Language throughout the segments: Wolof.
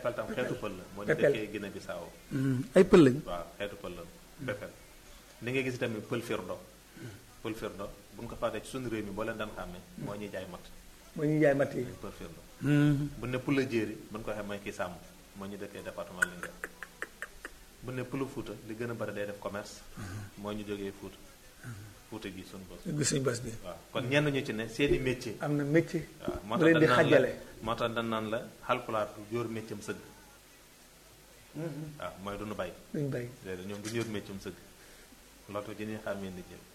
pepel tam xeetu pël la moo ñu Pepel. dëkkee Guinée Bissau ay pël lañ waaw xeetu pël la pepel ni ngay gis tamit pël firdo pël firdo bu ñu ko fàttee ci suñu réew mi boo leen daan xàmmee moo ñuy jaay mat moo ñuy jaay matt yi pël firdo bu ne pël la jéeri bu ñu ko waxee mooy kii sàmm moo ñu dëkkee département Linguère bu ne pël Fuuta li gën a bari day def commerce moo ñu jógee Fuuta Fuuta gi suñu bos gis suñu bas bi waaw kon ñenn ñu ci ne seeni métier am na métier waaw moo bu tax leen di dañ naan la xajale moo tax dañ naan la xalpulaar du jóor métier am sëgg waaw mooy du nu bay duñ bay léegi ñoom du ñu yor métier am sëgg loolu tax dañuy xàmmee nit ñi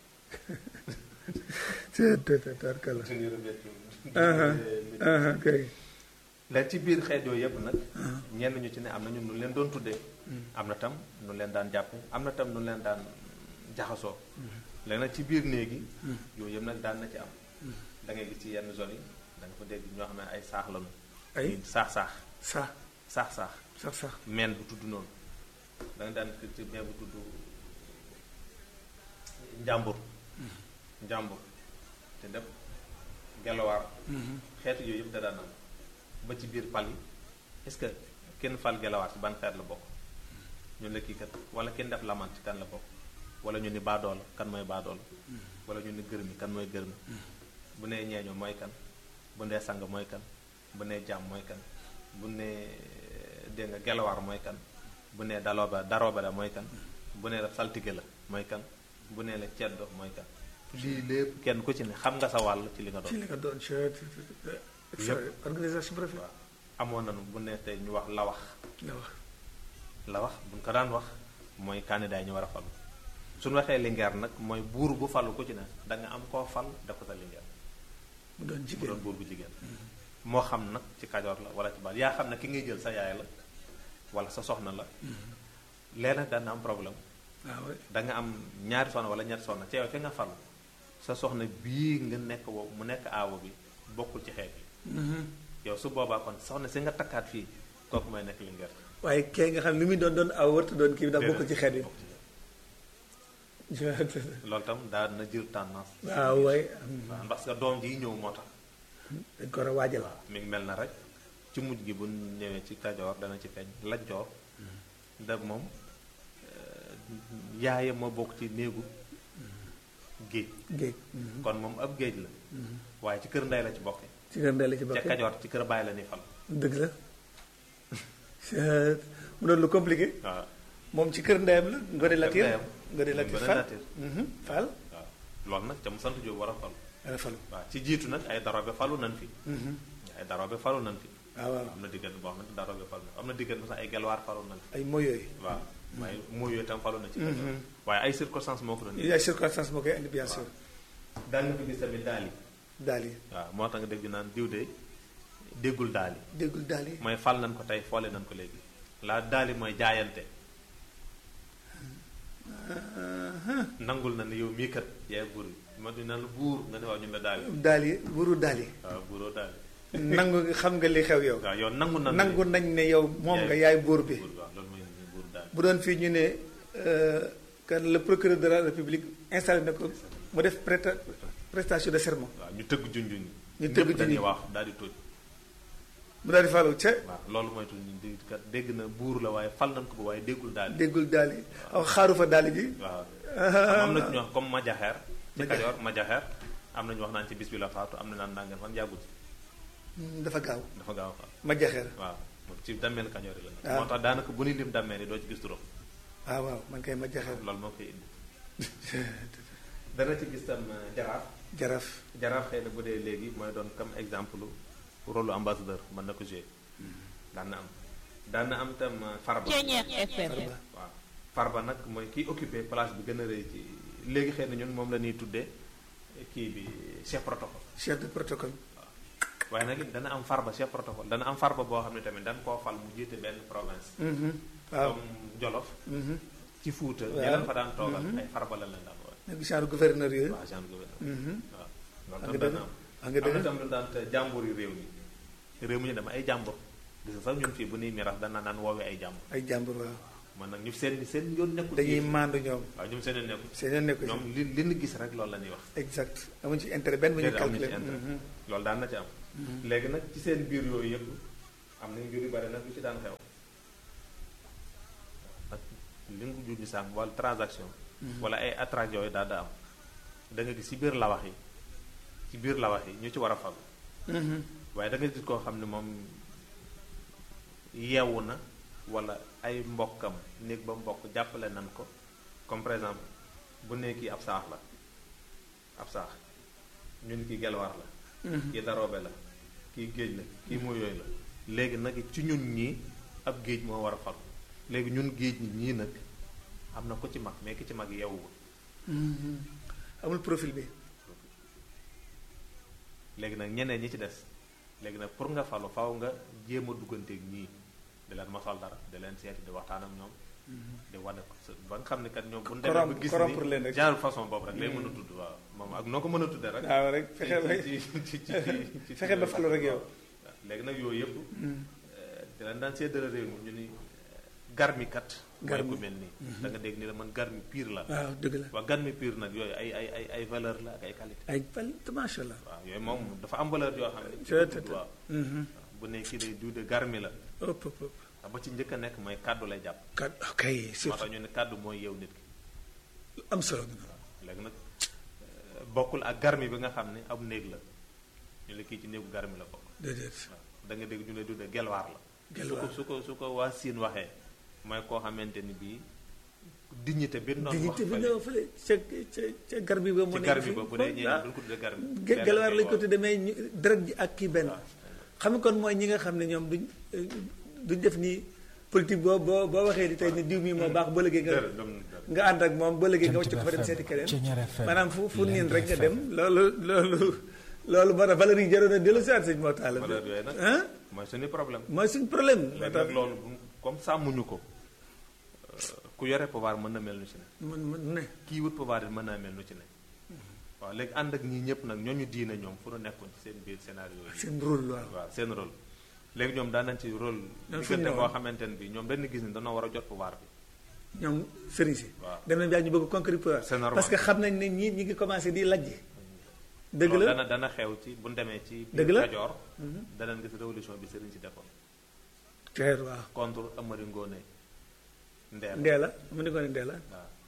tarkala du ñu yor métier aha kay léegi ci biir xeet yooyu yëpp nag ñenn ñu ci ne am na ñun nu leen doon tuddee am na tam nu leen daan jàppe am na tam nu leen daan jaxasoo léegi nag ci biir néegi yooyu yëpp nag daan na ci am da ngay gis ci yenn zone yi da nga fa dégg ñoo xam ne ay saax lañu ay saax saax sax saax saax sax sax meen bu tudd noonu da nga daan ci meen bu tudd njàmbur njàmbur te def gelawaar xeetu yooyu yëpp da daan am ba ci biir pal yi est-ce que kenn fal gelawaar ci ban xeet la bokk ñu ne kii kat wala kenn def laman ci kan la bokk wala ñu ni baadoola kan mooy baadoola wala ñu ni gërmi kan mooy gërmi bu nee ñeeño mooy kan bu nee sang mooy kan bu nee jaam mooy kan bu nee dégg nga gelawaar mooy kan bu nee dalooba darooba la mooy kan bu nee la saltige la mooy kan bu nee la ceddo mooy kan lii lépp kenn ku ci ne xam nga sa wàll ci li nga doon ci li nga doon ci Yëpp. organisation bu rafet waaw amoon nañu bu ne tey ñu wax la wax la wax la wax buñ ko daan wax mooy candidat yi ñu war a falu suñu waxee lingeer nag mooy buur bu falu ku ci ne da nga am koo fal def ko sa lingeer mu doon bu jigéen doon buur bu jigéen moo xam nag ci kajoor la wala ci baal yaa xam ne ki ngay jël sa yaay la wala sa soxna la léeg nag daan na am problème waaw waay da nga am ñaari soxna wala ñetti soxna ci yow fi nga falu sa soxna bii nga nekk wow mu nekk aawo bi bokkul ci xeet yi yow su boobaa kon soxna si nga takkaat fii kooku mooy nekk lingeer waaye kee nga xam ne li muy doon doon aw warta doon kii bi ndax bokkul ci xeet yi bokk ci loolu tam daal na jël tendance waaw waay waaw parce que doom ji ñëw moo tax dañ ko war a waajal mi ngi mel na rek ci mujj gi bu ñëwee ci kajoor dana ci feeñ lajjoor da moom euh, yaayam moo bokk ci néegu géej géej kon moom ab géej la waaye ci kër ndey la ci bokke ci kër ndey la ci ca bokkee kajoor ci kër bàyyi la ni fal dëgg la mu doon lu compliqué waaw moom ci kër ndeyam la Ngode Latir ndeyam. Ngode Latir Ngode Fall Latir. Mhm, Fall waaw loolu nag ca mu sant Jóob war a fal ala falu waaw ci jiitu nag ay darobe falu nan fi Mhm. ay darobe falu nan fi waaw waaw am na diggante boo xam ne darobe falu na am na diggante sax ay gelwaar falu nan fi ay moyooyu waaw waaye mooy yooyu tam falu na ci kajoor waaye ay circonstances moo ko doon ay circonstance moo koy indi bien sûr daan nga fi gis tamit daal yi daal yi waaw moo tax nga dégg naan diw de déggul daal yi déggul daal yi mooy fal nañ ko tey foole nañ ko léegi laa daal yi mooy jaayante nangul na ne yow mii kat yaay buur bi ma di naan buur nga ne waaw ñun la daal yi daal yi wuru daal yi waaw buuroo daal yi nangu xam nga li xew yow waaw yow nangu na nangu nañ ne yow moom nga yaay buur bi buur waaw loolu mooy buur daal bu doon fii ñu ne euh, kan le procureur de la république installé na ko mu def prêta prestation de serment waaw ñu tëgg junjuñ Ñu tëgg ñëpp dañuy junjuñ. wax daal di tóoj mu daal di falu ca waaw loolu mooy tuñ di kat dégg na buur la waaye fal nañ ko ba waaye déggul daal yi déggul daal yi aw xaaru fa daal ji waaw am na ci ñoo comme ma jaxeer ci kajoor ma jaxeer am na ñu wax naan ci bis bi la faatu am na naan nangam fan yàggut Hmm, dafa gaaw dafa gaaw a faatu ma jaxeer waaw moom ci dammeel kajoor yi la nekk Ah. moo tax daanaka bu ñuy lim dammeel yi doo ci gis turam waaw waaw man kay ma jaxeer loolu moo koy indi dana ci gis tam euh, jaraaf jaraaf jaraaf xëy na bu dee léegi mooy doon comme exemple rôle ambassadeur mën na ko jouer daan na am daan na am tam euh, farba Ceeñeex FM. farba waaw farba nag mooy kiy occupé place bi gën a rëy ci léegi xëy na ñun moom la ñuy tuddee kii bi chef protocole chef de protocole waaye nag it dana am farba chef protocole dana am farba boo xam ne tamit dañ koo fal mu jiite benn province Mhm, waaw comme Jolof Mhm. ci Fuuta Waaw. ñeneen fa daan toogal ay farba la leen daan woowe nekk genre gouverneur yooyu waa genre gouverneur Mhm. waaw Wax loolu nga tam dëgg. dana am wax nga am na dëgg tam lu daan te jàmbur yi réew mi réew mi ñu dama ay jàmbur gis nga sax ñun fii bu nuy miras dana naan woowee ay jàmbur ay jàmbur waaw man nag ñu seen seen yoon nekkul dañuy ci- maandu ñoom waaw ñoom seen yoon nekkul seen yoon nekku ci ñoom li li ñu gis rek loolu la ñuy wax exact amuñ ci intérêt benn bu ñu déedéet amuñu ci calculer intérêt Mhm. loolu daan na ci am léegi nag ci seen biir yooyu yëpp am nañu jur yu bari nag lu ci daan xew ak li nga jur gi sànq wala transaction wala ay attraction yooyu daal da am da nga gis ci biir lawax yi ci biir lawax yi ñu ci war a falu waaye da nga gis koo xam ne moom yeewu na wala ay mbokkam néeg ba mbokk jàppale nan ko comme par exemple bu ne kii ab saax la ab saax ñu ni kii gelwaar la kii daroobe la kii géej la kii moo yooyu la léegi nag ci ñun ñii ab géej moo war a falu léegi ñun géej ñi ñii nag am na ko ci mag mais ki ci mag yeewuwul amul profil bi léegi nag ñeneen ñi ci des léegi nag pour nga falu faw nga jéem a dugganteeg ñii di leen mosal dara di leen seeti di waxtaan ak ñoom di wane ko sa ba nga xam ne kat ñoom bu ñu demee ba gis corrompre leen ni rek. genre façon boobu rek lay mën a tudd waaw moom ak noo ko mën a tuddee rek waaw rek fexe ba ci ci ci ci ci fexe ba falu rek yow. waaw léegi nag yooyu yëpp di leen daan séddale réew mi ñu ni garmikat mooy Garmi. ku mel nii da nga dégg ni la man garmi pire la waaw dëgg la waa garmi pire nag yooyu ay ay ay ay valeur la ak ay qualité ay pal macha allah waaw yooyu moom dafa am valeur yoo xam ne ci Te- ko te- tudd waaw Mhm. bu ne kii day duude garmi la ëpp ëpp ëpp ndax ba ci njëkk a nekk mooy kàddu lay jàpp kat ok moo surtout tax ñu ne kàddu mooy yeew nit ki lu am solo bi noonu léegi nag euh, bokkul ak garmi bi nga xam ne ab néeg la ñu la kii ci néegu garmi la bokk déedéet waaw da nga dégg ñu lay duddee gelwaar la Gelwaar. su ko su ko su ko waa siin waxee mooy koo xamante ni bii dignité bi noonu wax dignité bi fële nga fële ca ca ca gar bi ba mu ci nekk garmi fi ba bu dee ñee ah, duñ ko tuddee garmi ge- gelwaar lañ ko waaw. tuddee mais ñu deret ji ak kii benn waaw. xam nga kon mooy ñi nga xam ne ñoom duñ euh, duñ def ni politique boo boo boo waxee di tey ni diw mi moo baax ba léegi nga Dër, dëm, dër. nga ànd ak moom ba léegi nga wacc ko fa dem seeti keneen maanaam fu fu niin rek nga dem loolu loolu loolu moo tax valeur yi jaroon a dellu si waat sëñ moo taala valeur yooyu nag ah mooy suñu problème mooy suñ problème moo léegi tax nag loolu bu- comme sàmmuñu ko euh, ku yore pouvoir mën na mel nu ci ne man man ne kii wut pouvoir it mën naa mel nu ci ne waaw léegi ànd ak ñii ñëpp nag ñooñu diine ñoom fu nu nekkoon ci seen biir scénario yi seen rôle waaw waaw seen rôle léegi ñoom daan nañ ci rôle Ñoom fu ñu diggante newoon. boo xamante ne bi ñoom dañu gis ni dañoo war a jot pouvoir bi ñoom sëriñ si waaw. dem nañ ba ñu bëgg conquérir pouvoir C'est normal. parce que xam nañ ne ñii ñi ngi commencé di lajj dëgg loolu la dana dana xew ci bu ñu demee ci Dëgg biir la. Kajoor danañ gis révolution bi sëriñ si defoon teer waaw contre Amari Ngoone Ndeer ndee la mu ni ko ne ndee la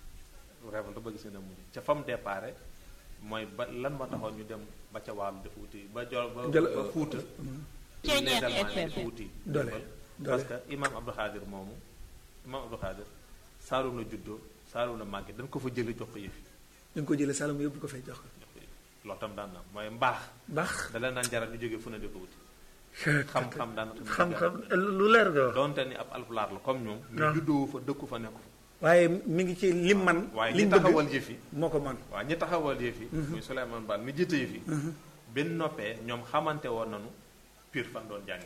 waaw révolte ba gis nga ne mujj ca fam déparé mooy ba lan moo taxoon ñu dem ba ca wàllu dafa wuti ba jol ba Jol- ba fuuta Ceeñeer légalement FM. dafa wuti Doole, ndimbal. doole. parce que imam Abdou Khadir moomu imam Abdou Khadir Saalum la juddoo Saalum la màggee dañ ko fa jële jox ko yëfi ñu ngi ko jëlee Saloum yóbbu ko fay jox ko jox ko yëfi loolu tam daan na mooy mbaax baax da leen daan jaral ñu jógee fu ne di ko wuti xam-xam daan na tamit xam-xam lu leer nga wax donte ni ab alpulaar la comme ñoom ñu waaw. juddoo fa dëkku fa nekku fa waaye mi ngi ci lim man waaye lim ñi bëgg taxawal yëfi moo ko man waaw ñi taxawal yëfi muy Souleymane Baal mi jiite yëfi benn noppee ñoom xamante woon nañu pire fan doon jàng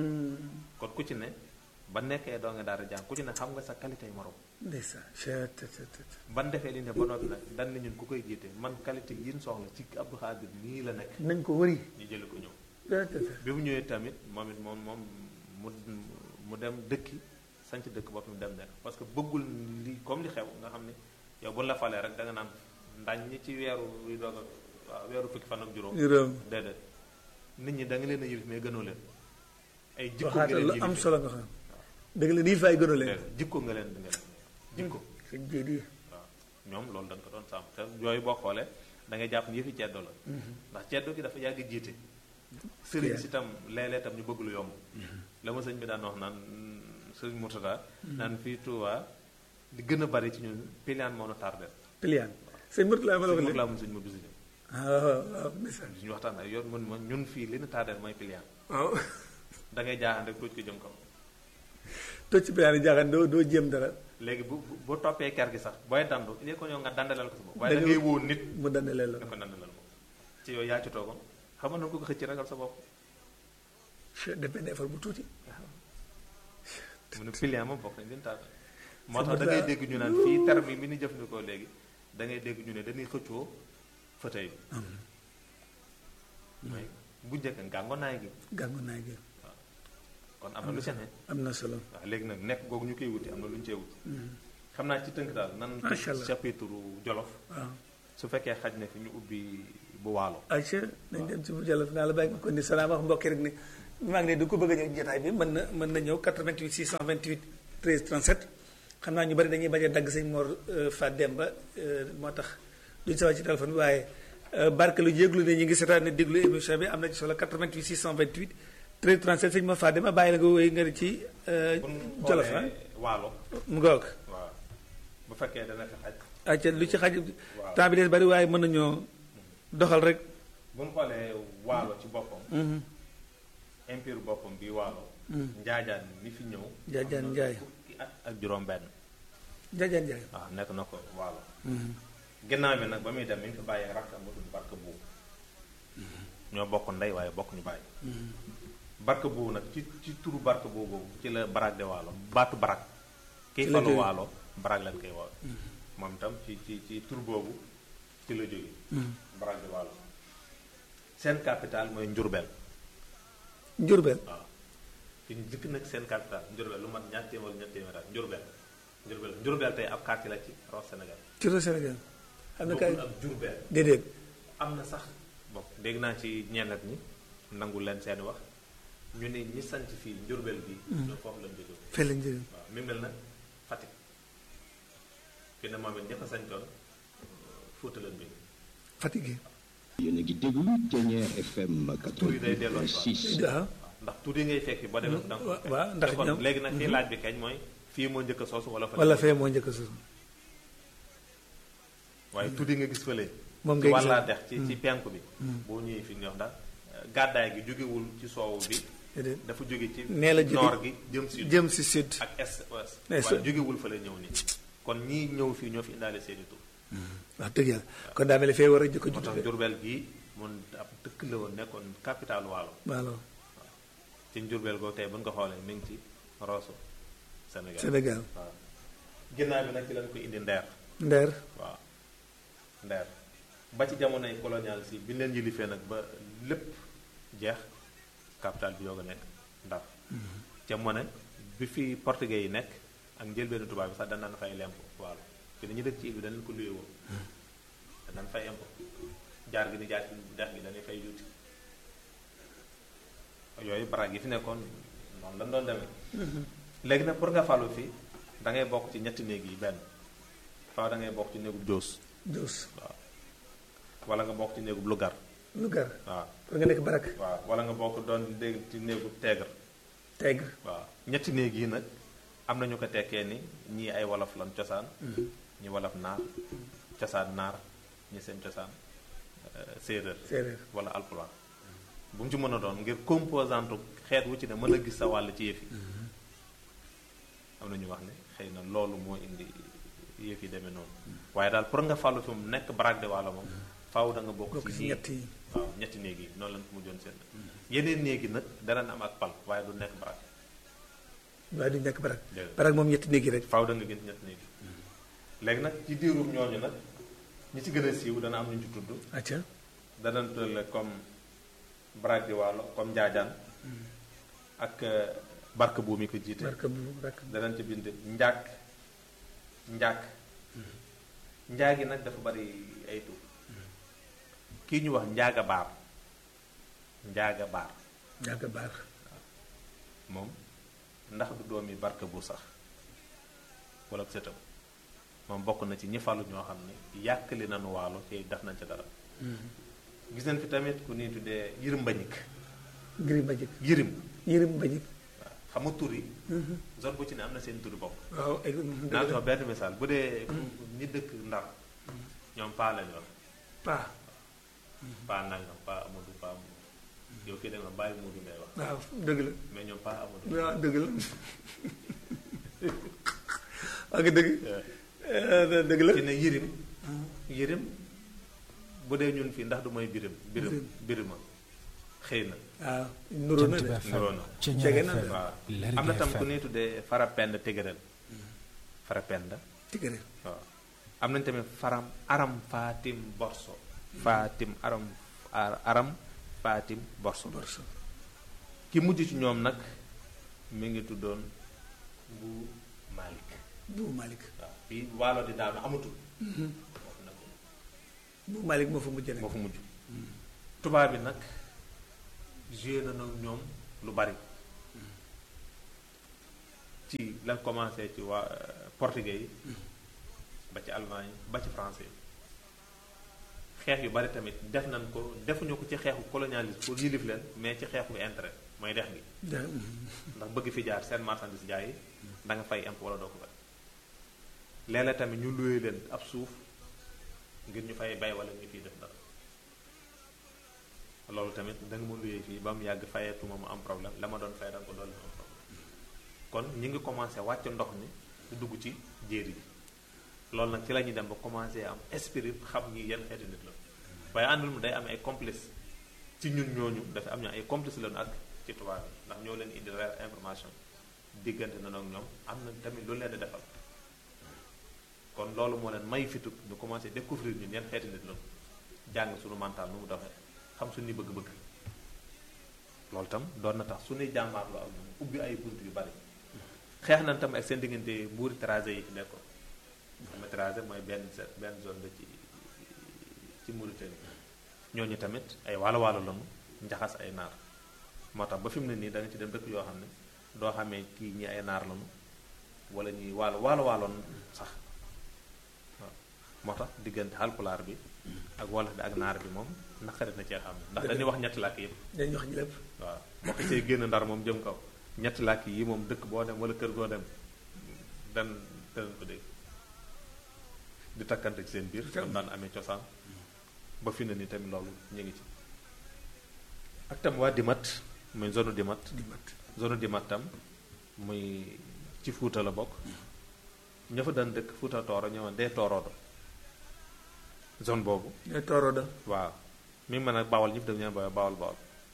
kon ku ci ne ba nekkee doo nga daal di jàng ku ci ne xam nga sa qualité yi morom ndeysaan chet tet tet tet. ban defee li ne ba noppi nag dan ni ñun ku koy jiite man qualité yi ñu soxla ci Abdou Khadir nii la nekk nañ ko wëri ñu jële ko ñëw Tet, tet, tet. bi mu ñëwee tamit moom it moom moom mu mu dem dëkki sanc dëkk boppam dem nekk parce que bëggul li comme li xew nga xam ne yow bu la falee rek da nga naan ndañ ñi ci weeru wi doog a waaw weeru fukki fan ak juróom juróom déedéet nit ñi da nga leen a yilif mais gënoo leen ay jikko nga waxaata leen lu yilif am solo nga xam dëgg la nii fay gënu leen déedéet jikko nga leen di nga leen jikko sëñ jéedi waaw ñoom loolu dañ ko doon sàmm te yooyu boo xoolee da ngay jàpp ni yëfi ceddo la ndax ceddo gi dafa yàgg jiite sëriñ si tam léeg-léeg tam ñu bëgg lu yomb la ma sëñ bi daan wax naan sëriñ Murtada naan fii Touba di gën a bari ci ñun piliaan moo nu tardé piliaan sëñ Murtala ma la sëñ wax Mur léegi laa mun sëñ ma biside ah waaw waaw ndeysaan suñu waxtaan ay yoon mun ma ñun fii li nu tardé mooy piliaan waaw da ngay jaaxaan rek tuuti ko jëm kaw toj ci piliaan yi jaaxaan doo doo jéem dara léegi bu bu- bu toppee ker gi sax booy dandu il ko ñëw nga dandalal ko sa bopp waaye Da da nga- ngay woo nit mu dana leen la da ko dandalal moom ci yow yaa ci toogoon xam nga na ko ko xëcc ragal sa bopp def benn effort bu tuuti mu ne pilian moom bokk nañ leen taal moo tax da ngay dégg ñu naan fii terme bi ni jëfandikoo léegi da ngay dégg ñu ne dañuy xëccoo fauteuil bi mooy bu njëkk ngàngonaay gi gàngu naay gi kon am na lu ca ne am na solo waaw léegi nag nekk googu ñu koy wuti am na lu ñu cee wuti xam naa ci tënk daal nan Macha Allah. chapitre jolof waaw su fekkee xaj na fi ñu ubbi bu waalo Aïcha nañ dem ci bu jàll naa la bàyyi ko kon ni salaam wax mbokki rek ni maa ngi ne du ko bëgg a ñëw jotaay bi mën na mën na ñëw 88 628 13 37 xam naa ñu bari dañuy bañ a dagg sëñ Mor Fat Demba moo tax duñ sawar ci téléphone bi waaye barke lu yëglu ne ñu ngi seetaan ne déglu émission bi am na ci solo 88 628 13 37 sëñ Mor Fat Demba bàyyi la nga wéy nga ci Jolof ah waalo mu ngoog waaw bu fekkee dana fi xaj acca lu ci xaj temps bi des bari waaye mën nañoo doxal rek bu ñu xoolee waalo ci boppam empire boppam bi waalo njaajaan mi fi ñëw Njaajaan am na Njaay. fukki at ak juróom benn jaajaan jaay waaw nekk na ko waalo ginnaaw bi nag ba muy dem mi ngi fi bàyyee rakkam bu tudd barka buubu ñoo bokk ndey waaye bokk ñu bàyyi barka buubu nag ci ci turu barka buubu boobu ci la barak de waalo baatu barak kiy Ci la falu jóge. waalo barak lañ koy woo moom itam ci ci ci tur boobu ci la jóge barak de waalo seen capital mooy njurbel njurbel waaw fi ñu jëkk nag seen capital njurbel lu mat ñaar téeméer ñaar téeméer at njurbel njurbel njurbel tey ab quartier la ci raw Sénégal ci réew Sénégal am na kay bokkul ak jurbel déedéet am na sax bokk dégg naa ci ñennet ñi nangu leen seeni wax ñu ne ñi sanc fii njurbel bi ñoo foofu lañ jóge fee lañ jóge waaw mi mel na Fatick fi ne moom it ña ko sañtoon Fuuta lañ jóge fatigué yéen a ngi déglu Dernier FM tur yi day delloo si 88.6 waaw waaw ndax tuuti ngay fekk boo demee da nga ko fekk. waaw ndax te kon ñoom- léegi nag fii laaj bi kañ mooy fii moo njëkk a soosu wala fa wala fee moo njëkk a sos waaye tuddi nga gis fële Moom ci ngay gis wàllaa dex ci ci penku bi boo ñëwee fi ñox ndax gàddaay gi jógewul ci soowu bi déedéet dafa jóge ci Nee la jóge- noor gi jëm si jëm si sud ak est ouest Mais waaye su- jógewul fële ñëw nii kon ñii ñëw fii ñoo fi indaale seeni tur wax dëgg yàlla kon daa mel ne fee war a jëkk a moo tax judd Jurbel gii mun ab dëkk la woon nekkoon capital waalo waalo ci Jurbel googu tey bu ñu ko xoolee mi ngi ci Rosso Sénégal Sénégal waaw ginnaaw bi nag ci lañ ko indi ndeer ndeer waaw ndeer ba ci jamonoy colonial si bi ñu leen yilifee nag ba lépp jeex capital bi yoog a nekk ndar jamono bi fi portugais yi nekk ak njëlbeenu tubaab bi sax dañ daan fay lemp waalo te dañu dëkk ci île bi dañ leen ko luye woon dañ daan fay impôt jaar gi ni jaar ci dex gi dañuy fay juuti yooyu baraag yi fi nekkoon noonu lañ doon demee léegi nag pour nga falu fii da ngay bokk ci ñetti néeg yi benn faaw da ngay bokk ci néegub joos Joos waaw wala nga bokk ci néegub lugar Lugar waaw pour nga nekk barak waaw wala nga bokk doon dégg ci néegub teegar Tegre waaw ñetti néeg yi nag am na ñu ko tekkee ni ñii ay wolof lan cosaan ñi wolof naar cosaan naar ñi seen cosaan euh, séeréer séeréer wala alpulaar bu mu ci mën a doon ngir composante xeet wu ci ne mën a gis sa wàll ci yëf yi am na ñu wax ne xëy na loolu moo indi yëf yi demee noonu waaye daal pour nga fàllu fi mu nekk baraag de wàlla moom faaw da nga bokk bokk ci ci néeg ñett yi waaw ñetti néeg yi noonu lañ ko mujjoon seen yeneen néeg yi nag dana am ak pal waaye du nekk baraag waaye duñ nekk barak Déedéet. barak moom ñetti néeg yi rek faaw da nga gis ñetti néeg yi léegi nag ci diirum ñooñu nag ñi ci gën a siiw dana am ñu ci tudd acca dana tëlle comme baraag de wàllo comme njaajaan ak euh, barke bu mi ko jiite barka bu barka danañ ci bind njàkk njàkk njaagi nag dafa bari ay tur kii ñu wax njaaga baar njaaga baar jàgg baar moom ndax du doomi barke bu sax wala sëtam moom bokk na ci ñi falu ñoo xam ne yàkkali nañu waalo te def nañ ca dara gis nañ fi tamit ku ni tuddee yirim mbañik giri mbajik yirim yërim mbajik waaw xam nga tur yi zone bu ci ne am na seen turi bopp waaw ay naa jox benn misaal bu dee ñi dëkk ndar ñoom paa lañu wax paa paa nangam paa amadou paa amadou yow fii da nga bàyyi Moodu ngay wax waaw dëgg la mais ñoom paa amadou waaw dëgg la waa nga dëgg Eh, dëgg la ci ne yirim yirim bu dee ñun fii ndax du mooy birim birim Birim. birima xëy na waaw nuroo na de nuroo na Jege na de. waaw am na tam ku ñuy tuddee farapend tigërel farapend tigare waaw am nañ tamit faram aram fatim borso fatim aram ar- aram fatim borso borso ki mujj ci ñoom nag mi ngi tuddoon bu Malik bu Malik waaw fii waalo di daanu amatul foofu nag bu Malik moo fa mujj moo rek fa mujj tubaab bi nag joué na nag ñoom lu bari ci lan commencé ci waa portugais yi ba ci allemand yi ba ci français yi xeex yu bari tamit def nañ ko defuñu ko ci xeexu colonialisme pour yilif leen mais ci xeexu intérêt mooy dex gi ndax bëgg fi jaar seen marchandise jaay yi da nga fay impôt wala doo ko fay léeg-léeg tamit ñu luye leen ab suuf ngir ñu fay bay wala ñu fiy def dara loolu tamit da nga ma luyee fii ba mu yàgg fayetuma mu am problème la ma doon fay da nga ko doon am problème kon ñi ngi commencé wàcc ndox mi di dugg ci jéeri ji loolu nag ci la ñuy dem ba commencé am esprit xam ñi yan xeeti nit la waaye àndul mu day am ay complice ci ñun ñooñu dafa am ñu ay complice lañu ak ci tubaab yi ndax ñoo leen indi réelle information diggante na ak ñoom am na tamit lu leen di defal kon loolu moo leen may fitu ñu commencé découvrir ñun yan xeeti nit lañu jàng suñu mental nu mu doxee xam suñu bëgg-bëgg loolu tam doon na tax suñuy jàmmaarloo ak ñoom ubbi ay bunt yu bari xeex nañ tam ak seen diggante mbuuri tracé yi fi nekkoon xam nga tracé mooy benn benn zone la ci ci Mauritanie ñooñu tamit ay waalo waalo lañu njaxas ay naar moo tax ba fi mu ne nii da nga ci dem dëkk yoo xam ne doo xamee kii ñi ay naar lañu wala ñuy waalo waalo waaloon sax waaw moo tax diggante xalpulaar bi ak wolof bi ak naar bi moom naqarit na cee xam ndax dañuy wax ñetti làkk yëpp dañuy wax lépp waaw boo xasee génn ndar moom jëm kaw ñetti làkk yi moom dëkk boo dem wala kër goo dem dan danañ ko dégg di takkante ci seen biir kon daan amee cosaan ba fi na ni tamit loolu ñu ngi ci ak tam waa dimat muy zone dimat zone dimat tam muy ci fuuta la bokk ña fa daan dëkk fuuta tooro ñëwoon dee tooroodo zone boobu ñooy tooroodo waaw mi ngi mën a bawal ñëpp dañu leen bawal bawal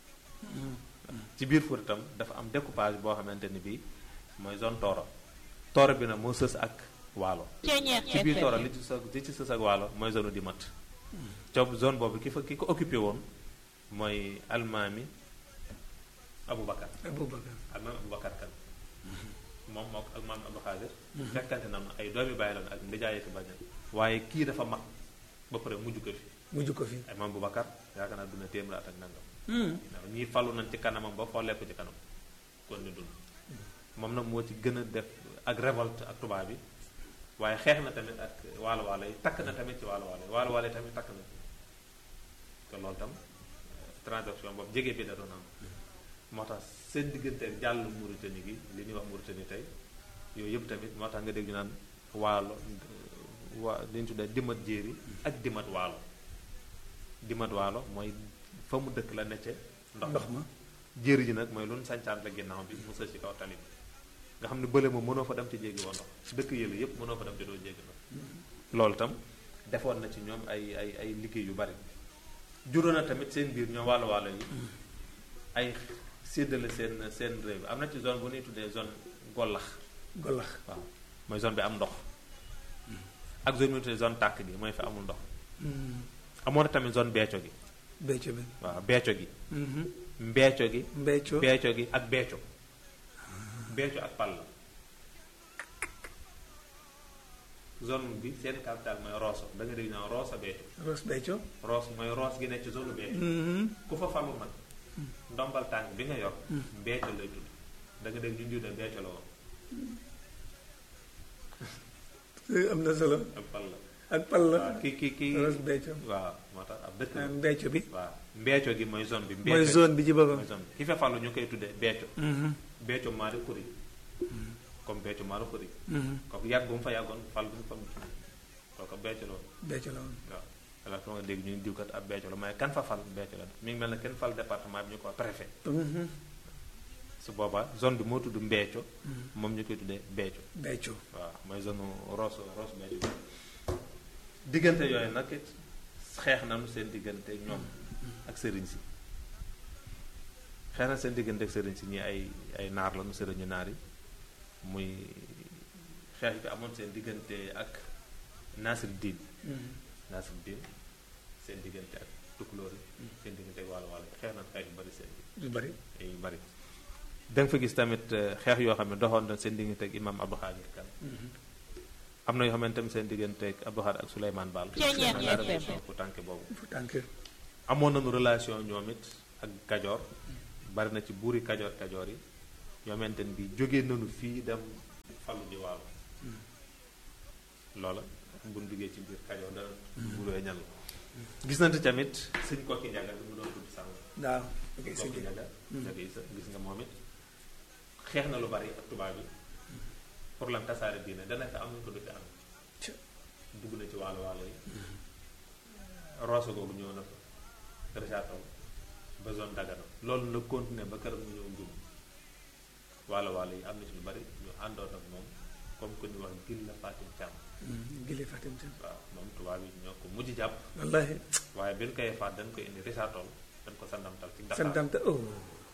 ci biir Fuuta itam dafa am découpage boo xamante ni bii mooy zone tooro tooro bi nag moo sës ak waalo ci biir tooro li ci sës li ci sës ak waalo mooy zone di mat coob zone boobu ki fa ki ko occupé woon mooy almaami Aboubacar Aboubacar almaami Aboubacar kan moom moo ak maam Abdou Xaadir fekkante na ay doomi bàyyi loon ak ndijaay fi bañ waaye kii dafa mag ba pare mujj ko fi mujj ko fi ay maam Aboubacar yaakaar naa duna téeméer at ak nangam waaw ñii falu nañ ci kanamam ba follee ko ci kanam kon ni dund moom nag moo ci gën a def ak révolte ak tubaab bi waaye xeex na tamit ak waalo waalo yi takk na tamit ci waalo waalo yi waalo waalo yi tamit takk na te loolu tam transaction boobu jege bi da doon am moo tax seen diggante ak jàll Mauritanie gi li ñuy wax Mauritanie tey yooyu yëpp tamit moo tax nga dégg ñu naan waalo waa li ñu tuddee dimat jéeri ak dimat waalo dimat waalo mooy fa mu dëkk la necce ndox ndox ma jéeri ji nag mooy lu nu sancaan la ginnaaw bi mu sës ci kaw tali bi nga xam ne bële moom mënoo fa dem ci jéggi woo ndox dëkk yële yëpp mënoo fa dem ci doo jéggi ndox loolu tam defoon na ci ñoom ay ay ay liggéey yu bari juróon na tamit seen biir ñoom wàllu wàllu yi ay séddale seen seen réew bi am na ci zone bu ñuy tuddee zone gollax golax waaw mooy zone bi am ndox ak zone bu ñuy tuddee zone tàkk gi mooy fi amul ndox amoon na tamit zone beeco gi becco bi waaw beeco gi mbeeco gi mbecco beeco gi ak beeco beeco ak pal la zone bi seen capital mooy Rosso da nga dégg naa Rosso beeco ros becco Rosso mooy Rosso gi nekk ci zone beeco ku fa falu nag ndombal tànk bi nga yor beeco lay tudd da nga dégg ñu ndiw de beeco la woon am na solo ak pal la ak pal la waaw ki ki ki ros becco waaw moo tax ab dëkk la mbecco bi waaw mbeeco gi mooy zone bi mooy zone bi ci boppam mooy zone bi ki fa falu ñu koy tuddee beeco beeco maari xuri comme beeco maari xuri kooku yàgg bu mu fa yàggoon fal bu mu fa kooku beeco la woon becco la woon waaw alors que nga dégg ñu diwkat ab beeco la mais kan fa fal beeco la mi ngi mel ne kenn fal département bi ñu ko préfet su boobaa zone bi moo tudd mbeeco moom ñu koy tuddee beeco becco waaw mooy zone Rosso Rosso beeco diggante yooyu nag it xeex nañu seen diggante ñoom ak sëriñ si xeex na seen diggante ak sëriñ si ñi ay ay naar lañu sëriñu naar yi muy xeex bi amoon seen diggante ak Nasir Diin Nasir Diin seen diggante ak tukulóor yi seen diggante ak wàllu wàllu xeex nañ xeex yu bari seen lu bari yu bari da nga fa gis tamit xeex yoo xam ne doxoon na seen diggante ak imam Abdou Khadir Kan am na yoo xamante tamit seen diggante ak Abdou Khadir ak Souleymane Baal ku tànke boobu fu tànk amoon nañu relation ñoom it ak Kajoor bari na ci buuri kajoor kajoor yi ñoo xamante ne bi jóge nañu fii dem falu ji waalo loola buñ duggee ci biir kajoor dana buuree ñan la gis nañu tamit sëñ kokki njaga bi mu doon tudd sànq waaw ok sëñ sëñ kokki bi njaga njaga yi sa gis nga moom it xeex na lu bari ak tubaab yi pour lan tasaare diine dana fi am nañu ko du fi am Ca- dugg na ci waalo waalo yi roose googu ñëw na fa resaatol ba zone dagana loolu la continuer ba këram ñu ñëw njum waalo waalo yi am na ci lu bari ñu àndoon ak moom comme que ñu wax gil la Fatim Thiam gile Fatim Thiam waaw moom tubaab yi ñoo ko mujj jàpp wallahi waaye bi ñu koy faat dañ koy indi resaatol dañ ko sandamtal ci Dakar santam te oh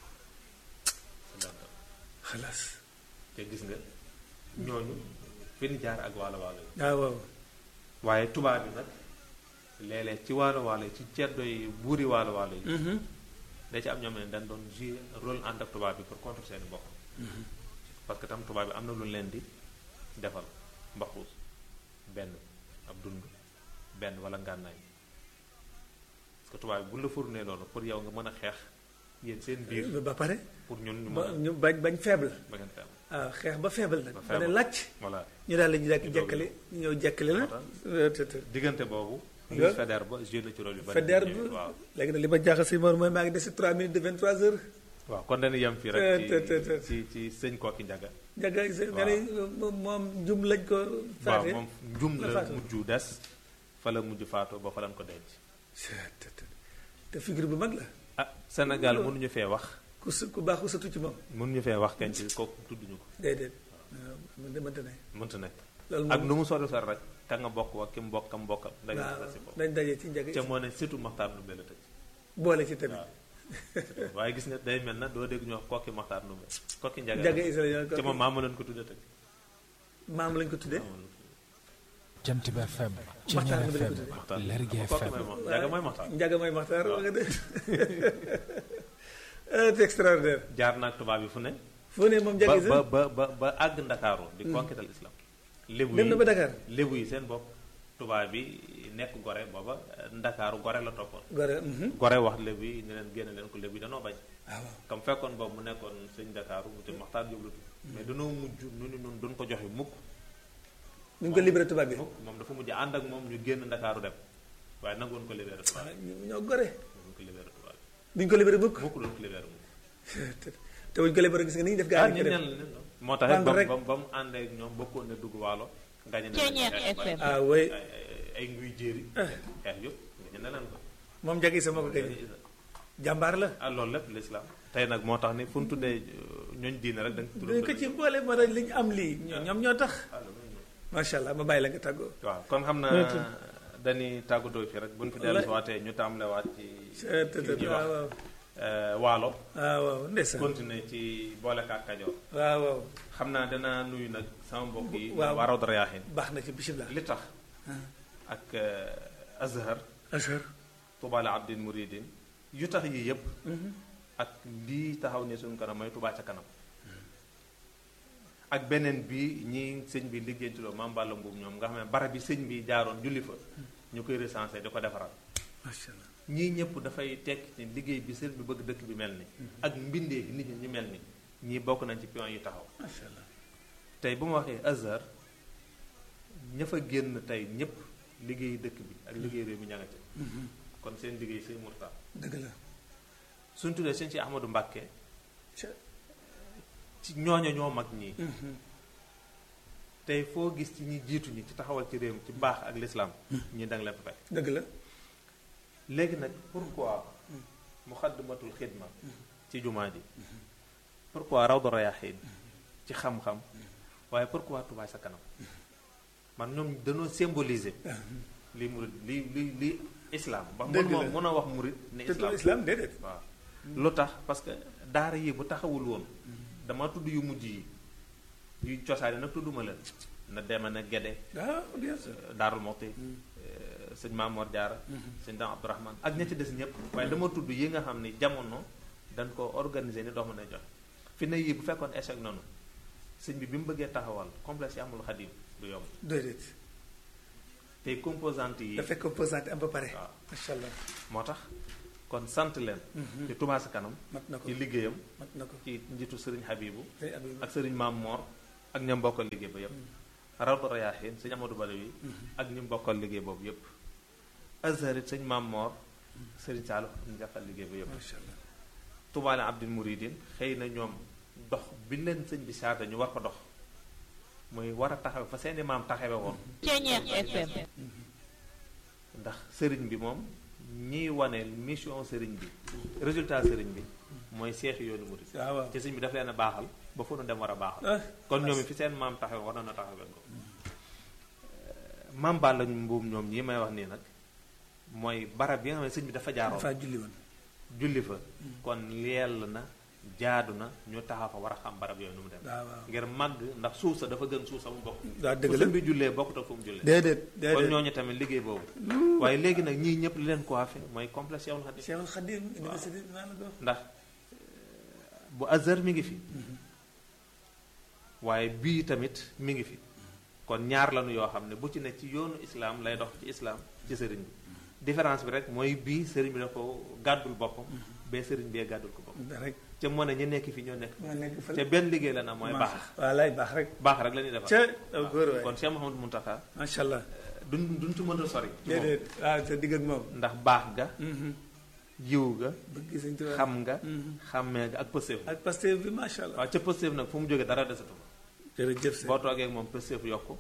sandamtal xalaas te gis nga ñooñu fi ñu jaar ak waalo waalo yi waaw waaw waaye tubaab yi nag léeg-léeg ci waalo waalo yi ci ceddo yi buuri waalo waalo yi da ci am ñoom ne dañ doon jouer rôle ànd ak tubaab bi pour contre seeni bokk parce que tam tubaab bi am na lu leen di defal mbaxuus benn ab dund benn wala ngànnaay parce que tubaab bi bu la fournee loolu pour yow nga mën a xeex yéen seen biir ba pare pour ñun ñu ba mën a ñu bañ bañ faible ba ngeen fi am waaw xeex ba faible nag Ba ba faible. ne làcc voilà ñu daal la ñu daal Ñu jekkali ñu ñëw jekkali la Moo te te diggante boobu Nga- Louis Faidherbe ba joué na ci rôle yu bari Faidherbe ñu ñëwee, waaw léegi nag li ma jaaxal si Mor mooy maa ngi des si 3 minutes de 23 heures waaw kon dañuy yem fii Te- rek te- te- te- ci ci ci sëñ Kokki Njaga jaga nga ne moom moom jum lañ ko waaw faate moom njum la la faatu. mujj des fa la mujj faatoo ba fa lañ ko denc te te te figure bu mag la ah Sénégal mënuñu fee wax ku su ku baax ku satu ci moom mënuñu fee wax kenn ci kooku tudduñu ko déedéet waaw man de mënta ne mënta nekk loolu ak moom nu mu sori sori rek ka nga bokk wa ki mu bokk kam bokkal dañu waaw la si bopp dañ daje ci njaga ca moo ne surtout Maxtaar Ndumbe la tëj boole ci tamit waaw waaye gis nga day mel na doo dégg ñu wax kokki Maxtaar Ndumbe kokki Njaga njaga isa la ca moom maa ma leen ko tudde tëj maam lañ ko tuddee Jant bi FM Maxtaar Ceñeer bi lañ ko FM tuddee. Maxtaar Lergui kokki FM mooy moom Njaga mooy Maxtaar njaga mooy maxtaar wax nga de c'est extraordinaire jaar naag tubaab yi fu ne foo ne moom njaga ba isa ba ba ba ba àgg ndakaaru di conquêtal islam lébu dem yi na ba Dakar lébu yi seen bopp tubaab bi nekk gore booba ndakaaru gore la toppoon gore mhm. gore wax lébu yi ne leen génne leen ko lébu yi danoo bañ waaw waaw comme fekkoon boobu mu nekkoon sëñ ndakaaru mu te maxtaar jóob la tudd mais danoo mujj nu ni noonu duñ ko joxe mukk ñu ngi ko libéré tubaab bi mukk moom dafa mujj ànd ak moom ñu génn ndakaaru dem waaye nangoon ko libéré tubaab ah, ñu- ñoo gore bi nangoon ko libéré tubaab duñ ko libéré mukk bi mukk doon ko libéré mukk te wuñ ko libéré gis nga ni ñu def ah gaa yi ñu ko ñan def la nen moo tax rek Ànd rek. ba mu ba mu àndee ak ñoom bokkoon ne dugg waalo gañe na Ceeñeer leen xeex FM. bari. ah oui ay ay- ay nguy jéeri xeex yëpp gañe na leen ko moom njaga isa moo ko gañe jàmbaar la ah loolu lépp l'islam tey nag moo tax ni fu ñu tuddee ñooñ diine rek da nga dañ ko ci boole moo tax li ñu am lii ñoo- ñoom ñoo tax Ah, loolu mooy ñoom. macha allah ma bàyyi la nga tàggoo waaw kon xam naa dañuy tàggatoo fi rek bu ñu fi dellu si waatee ñu tàmbalewaat ci te te ci ñuy wax waaw waaw euh, waalo waaw waaw ndeysaan continuer ci boolekaat kajoor waaw waaw xam naa danaa nuyu nag sama mbokk yi Waaw. waa Rawdu Rayaahiin baax na ci bisimilah li tax ak euh, Azhar ashar Touba la abdin muridin yu tax yii yëpp ak lii taxaw ne suñu kanam mooy Touba ca kanam ak beneen bi ñi sëñ bi liggéeyantuloo maam Balla Mbuub ñoom nga xam ne barab bi sëñ bi jaaroon julli fa ñu koy recensé di ko defaral macha allah ñii ñëpp dafay tekk ci liggéey bi sëñ bi bëgg dëkk bi mel ni ak mbindee nit ñi ñu mel ni ñii bokk nañ ci pion yi taxaw macha allah tey bu ma waxee Azhar ña fa génn tey ñëpp liggéey dëkk bi ak liggéey réew mi ña nga ca kon seen liggéey sëñ Murtaa dëgg la suñ tuddee sëñ si Ahmadou Mbàkke ca ci ñooño ñoo mag ñii tey foo gis ci ñi jiitu ñi ci taxawal ci réew mi ci baax ak lislaam ñi danga leen fa fekk dëgg la léegi nag pourquoi muxaddamatul xidma ci jumaa ji pourquoi rawdu rayaaxiin ci xam-xam waaye pourquoi Touba sa kanam man ñoom dañoo symboliser li murid li li li islam ba Dëgg mën la. mën a wax murid ne te islam islam déedéet waaw lu tax parce que daara yi bu taxawul woon dama tudd yu mujj yi yu cosaani nag tudduma leen na deme na Gede ah bien sûr Daarul Moxti sëñ Maamoor Jaara sëñ Dam Abdourahman ak ña ci des ñëpp waaye dama tudd yi nga xam ni jamono dañ ko organiser ni dox mën a jox fi ne yii bu fekkoon échec nanu sëñ bi bi mu bëggee taxawal complexe yi amul xadim du yomb déedéet tey composante yi dafay composante am ba pare waaw macha allah moo tax kon sant leen ci Touba Ca Kanam mat na ko ci liggéeyam mat na ko ci njiitu sëriñ Habibu tey Abib ak sëriñ Maam Moor ak ñam bokkal liggéey ba yépp Rawdu Rayaahiin sëñ Amadou Badawi ak ñi bokkal liggéey boobu yépp Azhar it sëñ Maam Moor sëriñ Saalu ak ñu jàppal liggéey ba yépp macha allah Tubaale Abdul Muridin xëy na ñoom dox bi leen sëñ bi saata ñu war ko dox muy war a taxaw fa seeni maam taxawe woon Ceñeex FM ndax sëriñ bi moom ñiy wane mission sëriñ bi résultat sëriñ bi mooy seexi yoonu murid waaw waaw te sëriñ bi daf leen a baaxal ba fu nu dem war a baaxal ah kon ñoom it fi seen maam taxawe war na taxawe ko maam Balla mbuum ñoom ñi may wax nii nag mooy barab yi nga xam ne sëñ bi dafa jaaroon dafa julli woon julli fa kon yell na jaadu na ñu taxaw fa war a xam barab yooyu nu mu dem waaw waaw ngir màgg ndax suuf sa dafa gën suuf sa mu bokk waaw dëgg fu la sëñ bi jullee bokkut ak fu mu jullee déedéet kon déedéet ñooñu tamit liggéey boobu waaye léegi nag ñii ñëpp li leen coiffé mooy complexe Cheikhul Khadim Cheikhul Khadim université maa la ko wax ndax bu Azhar mi ngi fi waaye bii tamit mi ngi fi kon ñaar lañu yoo xam ne bu ci ne ci yoonu islaam lay dox ci islaam ci sëriñ bi différence bi rek mooy bii sëriñ bi da ko gàddul boppam bee sëriñ bee gàddul ko boppam rek ca moo ne ñu nekk fi ñoo nekk maa nekk ca fële benn liggéey la na mooy baax waaw lay baax rek baax rek la ñuy defar ca aw góor waay kon Cheikh Mouhamadou Mountakha macha allah duñ duñ ci mën a sori ci moom déedéet waaw sa digg ak moom ndax baax ga yiw ga bëgg sëñ Tuubaa xam nga xàmmee ga ak pëseef ak Pastef bi macha allah waaw ca pëseef nag fu mu jógee dara desatu fa jërëjëf sëñ boo toogee ak moom pëseef yokku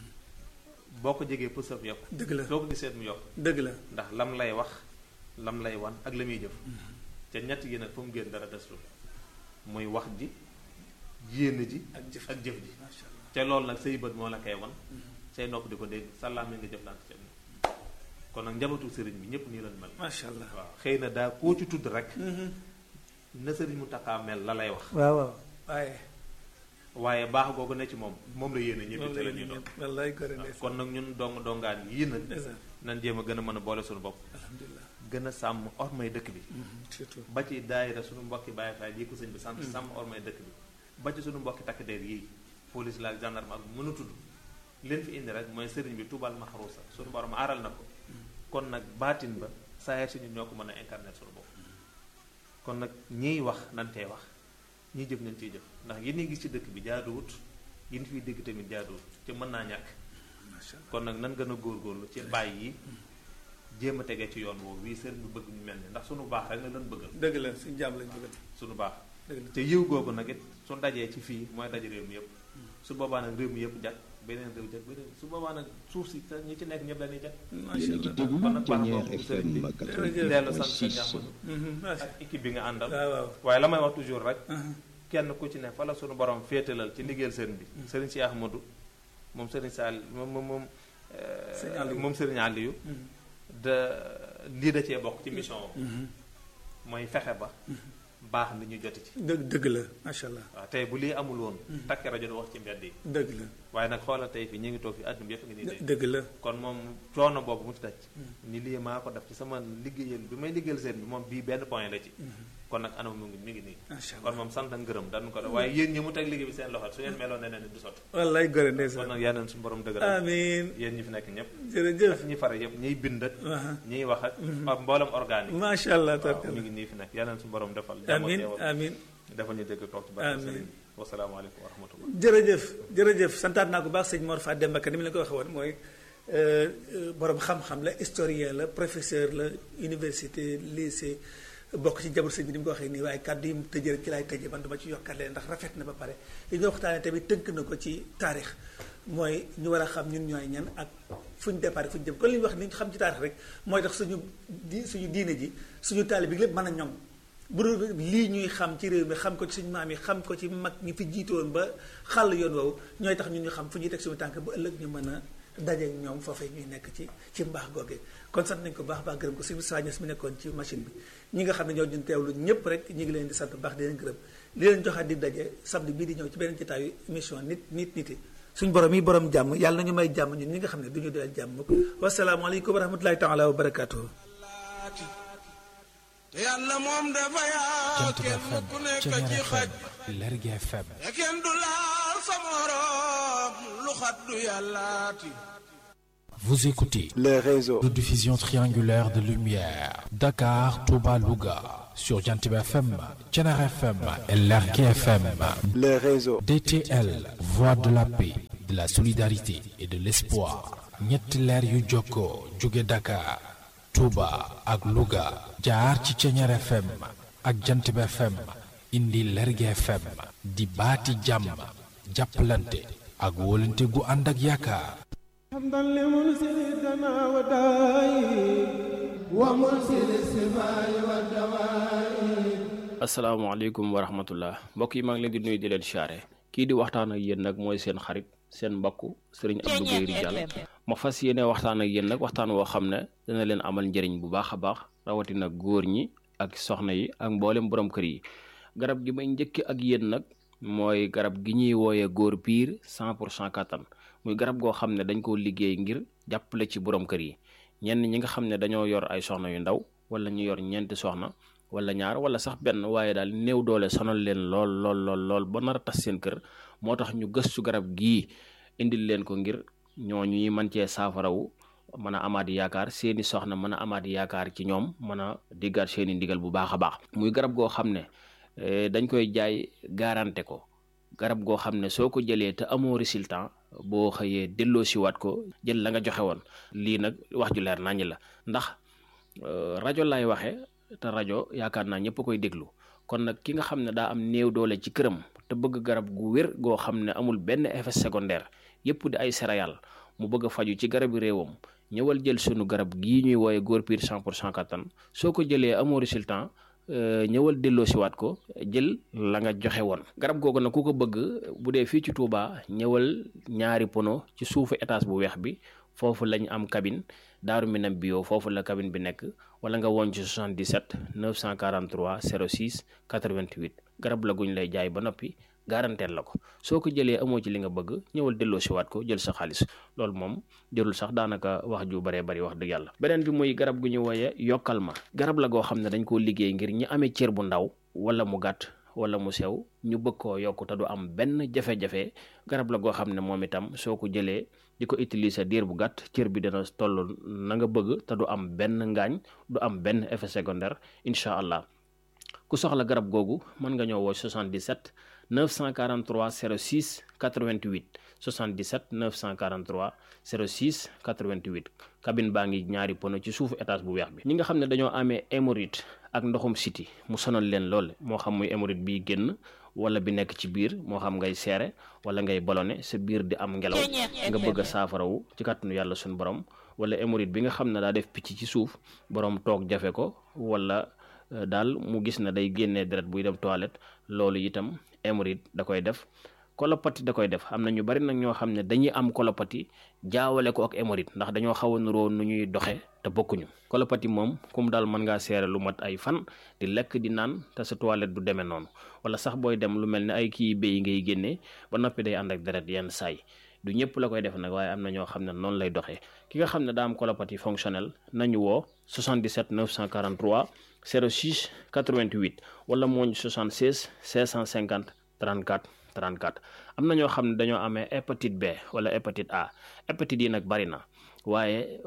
boo ko jegee pëseef yokku dëgg la soo ko gisee mu yokk dëgg la ndax lam lay wax lam lay wan ak la muy jëf ca ñett yi nag fu mu génn dara desatu muy wax ji yéene ji ak jëf ak jëf ji macha allah ca loolu nag say bët moo la koy wan say nopp di ko dégg sàllaam mi nga jëflante ca moom kon nag njabootu sëriñ bi ñëpp nii lañ mel macha allah waaw xëy na daa koo ci tudd rek na sëriñ mu taxaa mel la lay wax waaw waaw waaye waaye baax googu ne ci moom moom la yéene ñëpp moom te la la ñuy doon wallaay gore waaw ndeysaan kon nag ñun dong dongaan yii nag ndeysaan nan jéem a gën a mën a boole suñu bopp alhamdulilah gën a sàmm ormay dëkk bi surtout ba ci daayira suñu mbokki Baay Faal yi ko sëñ bi sant sàmm ormay dëkk bi ba ci suñu mbokki takk der yii police la ak gendarme ak mën a tudd leen fi indi rek mooy sëriñ bi tubal maxaruusa suñu borom aaral na ko kon nag baatin ba saa si ñun ñoo ko mën a incarner suñu bopp kon nag ñiy wax nan tey wax ñiy jëf nañ ciy jëf ndax yi ñuy gis ci dëkk bi jaaduwut yi ñu fiy dégg tamit jaaduwut te mën naa ñàkk macha allah kon nag nan gën a góorgóorlu ci bàyyi yi jéem a tegee ci yoon woowu wii sëriñ bi bëgg ñu mel ni ndax suñu baax rek la leen bëggal dëgg la suñu jàmm lañ bëggal suñu baax dëgg la te yiw googu nag it su dajee ci fii mooy daje réew mi yëpp su boobaa nag réew mi yëpp jag beneen réew jag beneen su boobaa nag suuf si te ñi ci nekk ñëpp dañuy jag macha yéen a ngi allah déglu kon nag baax Ténière boobu sëriñ bi FM dellu sant sa 88.6 ñaxmadu Mhm, macha ak équipe bi nga àndal waaw waaw waaye la may wax toujours rek Mhm. kenn ku ci ne fa la suñu borom féetalal ci liggéeyal sëriñ bi sëriñ si Ahmadu moom sëriñ Sall moom moom moom euh, Sëriñ Aliou. moom sëriñ Aliou Mhm. de lii da cee bokk ci mission wam Mhm. mooy fexe ba baax ni ñu joti ci dëgg dëgg la macha allah waaw tey bu lii amul woon takk rajo du wax ci mbedd yi dëgg la waaye nag xoolal tey fi ñu ngi toog fi àdduna bi yëpp ngi nii dégg dëgg la kon moom coono boobu mu ci daj ni lii maa ko def ci sama liggéeyal bi may liggéeyal seen bi moom bii benn point la ci kon nag anam mu ngi mi ngi nii macha kon allah moom sant ak ngërëm dañu ko def waaye yéen ñi mu teg liggéey bi seen loxo su ngeen meloon neneen ni du sotti wallaay gore kon ndeysaan nag yal na suñu borom dëgëral amiin yéen ñi fi nekk ñëpp jërëjëf ak ñi fare yëpp ñiy bind ak Aha. ñiy wax ak ak mboolem organique macha allah waaw mi tarkal ngi nii fi nekk yal na suñu borom defal jàmm ak amiin teewal amiin defal ñu dégg toog ci barke Amiin. sëriñ wasalaamaaleykum wa rahmatullah jërëjëf jërëjëf santaat naa ko baax sëñ Mor Fat Demba Ka ni mu leen ko waxee woon mooy euh, euh, borom xam-xam la historien la professeur la université lycée bokk ci jabar sëñ bi ni mu ko waxee nii waaye kàddu yi mu tëjee rek ci laay tëjee man duma ci yokkat leen ndax rafet na ba pare li ñu waxtaanee tamit tënk na ko ci taarix mooy ñu war a xam ñun ñooy ñan ak fu ñu départ fu ñu jëm kon li ñu wax ni ñu xam ci taarix rek mooy tax suñu di suñu diine ji suñu taalibe bi lépp mën a ñoŋ bu dul lii ñuy xam ci réew mi xam ko ci suñu maam yi xam ko ci mag ñi fi jiitoon ba xàll yoon woowu ñooy tax ñun ñu xam fu ñuy teg suñu tànk ba ëllëg ñu mën a dajeek ñoom foofee ñuy nekk ci ci mbaax googee kon sant nañ ko baax baax gërëm ko suñu sañes mi nekkoon ci machine bi ñi nga xam ne ñoo ñun teewlu ñëpp rek ñi ngi leen di sant baax di leen gërëm li leen joxaat di daje samedi bii di ñëw ci beneen jotaayu émission nit nit niti suñ borom yi borom jàmm yàlla nañu may jàmm ñun ñi nga xam ne du ñu doyal jàmm mukk wasalaamaaleykum wa rahmatulahi taala wa barakatuhu te yàlla moom dafa yaa Jant bi kenn FM ku nekk Ténière ci xaj FM Lergui FM te kenn du laal sa morom lu xat du yàllaati Vous écoutez le réseau de diffusion triangulaire de lumière Dakar, Touba, Louga sur Jantib FM, Thiénare FM et Lergui FM. le réseau DTL, voix de la paix, de la solidarité et de l'espoir. ñetti leer yu jokkoo jóge Dakar, Touba ak Louga jaar ci Thiénare FM ak Jantib FM indi Lergui FM di baati jàmm jàppalante ak wóolante gu ànd ak yaakaar. حمدا لمنزل الدنا والداء ومنزل السماء والدواء asalaamaaleykum wa rahmatullah mbokk yi maa ngi leen di nuyu di leen siyaare kii di waxtaan ak yéen nag mooy seen xarit seen mbokk sëriñ Abdou Guèye Ridial ma fas yéene waxtaan ak yéen nag waxtaan woo xam ne dana leen amal njëriñ bu baax a baax rawatina góor ñi ak soxna yi ak mboolem borom kër yi garab gi may njëkk ak yéen nag mooy garab gi ñuy wooyee góor piir 100 pour cent kattan muy garab goo xam ne dañ koo liggéey ngir jàppale ci borom kër yi ñenn ñi nga xam ne dañoo yor ay soxna yu ndaw wala ñu yor ñeenti soxna wala ñaar wala sax benn waaye daal néew doole sonal leen lool lool lool lool ba nar a tas seen kër moo tax ñu gëstu garab gii indil leen ko ngir ñooñu ñuy mën cee saafarawu mën a amaat yaakaar seeni soxna mën a amaat yaakaar ci ñoom mën a diggaat seeni ndigal bu baax a baax muy garab goo xam ne dañ koy jaay garanté ko garab goo xam ne soo ko jëlee te amoo résultat boo xëyee delloo siwaat ko jël la nga joxe woon lii nag wax ju leer naññ la ndax rajo laay waxee te rajo yaakaar naa ñëpp koy déglu kon nag ki nga xam ne daa am néew doole ci këram te bëgg garab gu wér goo xam ne amul benn effet secondaire yëpp di ay céréales mu bëgg a faju ci garabi réewam ñëwal jël sunu garab gii ñuy wooye góor piir 100 pour cent kattan soo ko jëlee amoo résultat ñëwal delloo siwaat ko jël la nga joxe woon garab googu nag ku ko bëgg bu dee fii ci Touba ñëwal ñaari pono ci suufu étage bu weex bi foofu lañ am cabine daaru minam bio foofu la cabine bi nekk wala nga woon ci 77 943 06 88 garab la guñ lay jaay ba noppi garanteel la ko soo ko jëlee amoo ci li nga bëgg ñëwal delloo siwaat ko jël sa xaalis loolu moom jërul sax daanaka wax ju baree bari wax dëgg yàlla beneen bi muy garab gu ñu wooye yokkal ma garab la goo xam ne dañ koo liggéey ngir ñi amee cër bu ndaw wala mu gàtt wala mu sew ñu bëgg koo yokk te du am benn jafe-jafe garab la goo xam ne moom itam soo ko jëlee di ko utiliser diir bu gàtt cër bi dina toll na nga bëgg te du am benn ngaañ du am benn effet secondaire incha allah ku soxla garab googu mën nga ñëw woo 77 943 06 88 77 943 06 88 cabine baa ngi ñaari pono ci suufu étage bu weex bi ñi nga xam ne dañoo amee hémorroïde ak ndoxum siti mu sonal leen lool moo xam muy hémorroïde bi génn wala bi nekk ci biir moo xam ngay seere wala ngay ballonné sa biir di am ngelaw nga bëgg a saafarawu ci kàttanu yàlla suñu borom wala hémorroïde bi nga xam ne daa def picc ci suuf borom toog jafe ko wala daal mu gis na day génnee deret buy dem toilette loolu itam hémorroïde da koy def kolopati da koy def am na ñu bari nag ñoo xam ne dañuy am kolopati jaawale ko ak hémorroïde ndax dañoo xaw a nuroo nu ñuy doxe te bokkuñu kolopati moom kum daal mën ngaa seere lu mat ay fan di lekk di naan te sa toilette du demee noonu wala sax booy dem lu mel ne ay kii béy ngay génnee ba noppi day ànd ak deret yenn saay du ñëpp la koy def nag waaye am na ñoo xam ne noonu lay doxee ki nga xam ne daa am colopathie fonctionnelle nañu woo 77 943 06 88 wala mooñ 76 650 34 34 am na ñoo xam ne dañoo amee hépatite B wala hépatite A hépatite yi nag bari na waaye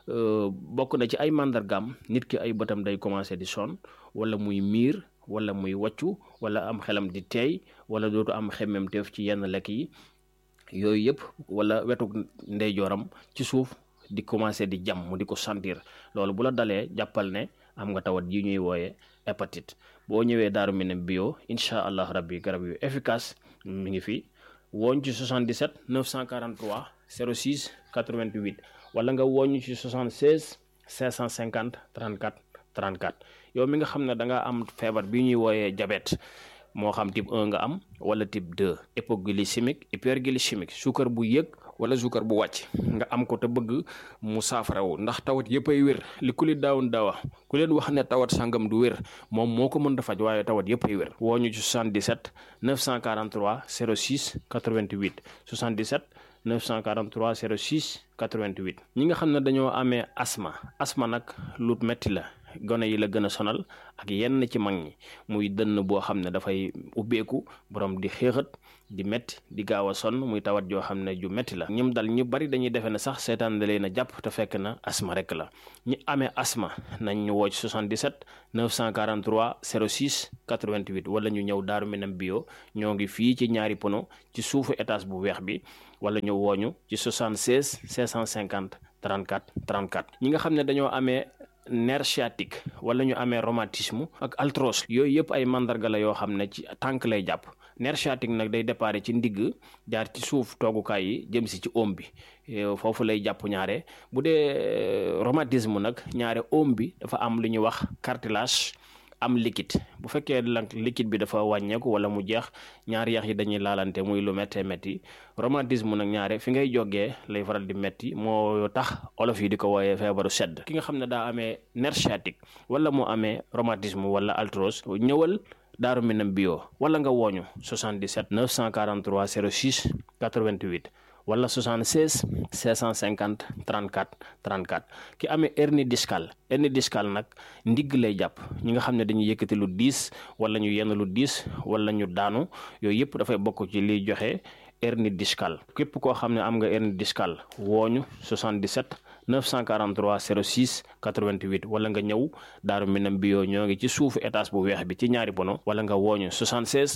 bokk na ci ay màndargaam nit ki ay bëtam day commencé di sonn wala muy miir wala muy wàccu wala am xelam di teey wala dootu am xemmem teef ci yenn lekk yi yooyu yëpp wala wetu ndeyjooram ci suuf di commencé di jam mu di ko sentir loolu bu la dalee jàppal ne am nga tawat yi ñuy wooye hépatite boo ñëwee daaru minam bio incha allah rabbi garab yu efficace mi ngi fi wooñ ci 77 943 06 88 wala nga wooñu ci 76 550 34 34 yow mi nga xam ne da nga am feebar bi ñuy wooyee diabète moo xam type 1 nga am wala type 2 hypoglycémique hyperglycémique suukar bu yëg wala suukar bu wàcc nga am ko te bëgg mu saafarawu ndax tawat yëpp ay wér li ku li daawun daawa ku leen wax ne tawat sangam du wér moom moo ko mën a faj waaye tawat yëpp ay wér woo ñu ci 77 943 06 88 77 943 06 88 ñi nga xam ne dañoo amee asma asma nag lu metti la gone yi la gën a sonal ak yenn ci mag ñi muy dënn boo xam ne dafay ubbeeku borom di xéexat di metti di gaaw a sonn muy tawat joo xam ne ju metti la ñim dal ñu bari dañuy defe ne sax seetaan da leen a jàpp te fekk na asma rek la ñi amee asma nañ ñu woo ci 77 943 06 88 wala ñu ñëw Daaru Minam bio ñoo ngi fii ci ñaari pono ci suufu étage bu weex bi wala ñu wooñu ci 76 550 34 34 ñi nga xam ne dañoo amee nerf sciatique wala ñu amee rhumatisme ak arthrose yooyu yëpp ay mandarga la yoo xam ne ci tànk lay jàpp nerf sciatique nag day déparé ci ndigg jaar ci suuf toogukaay yi jëm si ci oom bi foofu lay jàpp ñaare bu dee rhumatisme nag ñaare oom bi dafa am lu ñuy wax cartilage am liquide bu fekkee nag liquide bi dafa wàññeeku wala mu jeex ñaari yax yi dañuy laalante muy lu méttee métti rhumatisme nag ñaare fi ngay jógee lay faral di métti moo tax olof yi di ko wooyee feebaru sedd ki nga xam ne daa amee nerf sciatique wala mu amee rhumatisme wala arthrose ñëwal Daaru Minam bio wala nga wooñu 77 943 06 88 wala 76 650 34 34 ki amee hernie discale hernie discale nag ndigg lay jàpp ñi nga xam ne dañuy yëkkati lu diis wala ñu yenn lu diis wala ñu daanu yooyu yëpp dafay bokk ci liy joxe hernie discale képp koo xam ne am nga hernie discale wooñu 77 943 06 88 wala nga ñëw Daaru Minam bio ñoo ngi ci suufu étage bu weex bi ci ñaari bono wala nga wooñu 76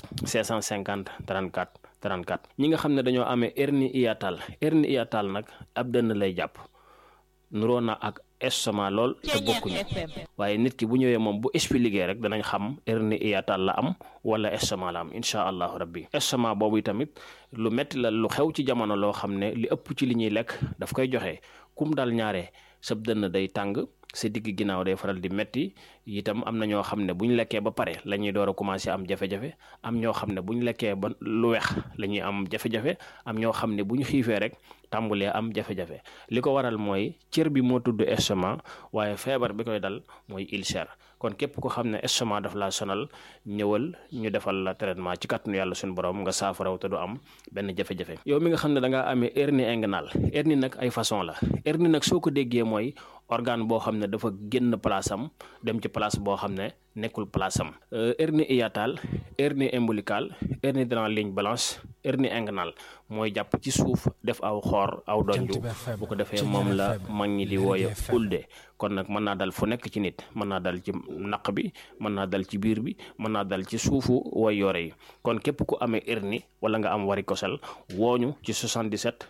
650 34 34 ñi nga xam ne dañoo amee hernie hiatale hernie hiatale nag ab dënn lay jàpp nuroo na ak estomac lool te bokkuñu waaye nit ki bu ñëwee moom bu expliqué rek danañ xam hernie hiatale la am wala estomac la am incha allahu rabbi estomac boobu tamit lu metti la lu xew ci jamono loo xam ne li ëpp ci li ñuy lekk daf koy joxe kum dal ñaare sab dënn day tàng sa digg ginnaaw day faral di metti itam am na ñoo xam ne bu ñu lekkee ba pare la ñuy door a commencé am jafe-jafe am ñoo xam ne bu ñu lekkee ba lu weex la ñuy am jafe-jafe am ñoo xam ne bu ñu xiifee rek tàmbulee am jafe-jafe li ko waral mooy cër bi moo tudd estomac waaye feebar bi koy dal mooy ulcère kon képp ko xam ne estomac daf laa sonal ñëwal ñu defal la traitement ci kàttanu yàlla suñu borom nga saafaraw te du am benn jafe-jafe yow mi nga xam ne da ngaa amee hernie inguinale hernie nag ay façon la hernie nag soo ko déggee mooy organe boo xam ne dafa génn place am dem ci place boo xam ne nekkul place am hernie hiatale hernie ombilicale hernie dans la ligne blanche hernie inguinale mooy jàpp ci suuf def aw xoor aw donju bu ko defee moom la mag ñi di wooye ulde kon nag mën naa dal fu nekk ci nit mën naa dal ci naq bi mën naa dal ci biir bi mën naa dal ci suufu way yore yi kon képp ku amee hernie wala nga am varicocèle wooñu ci 77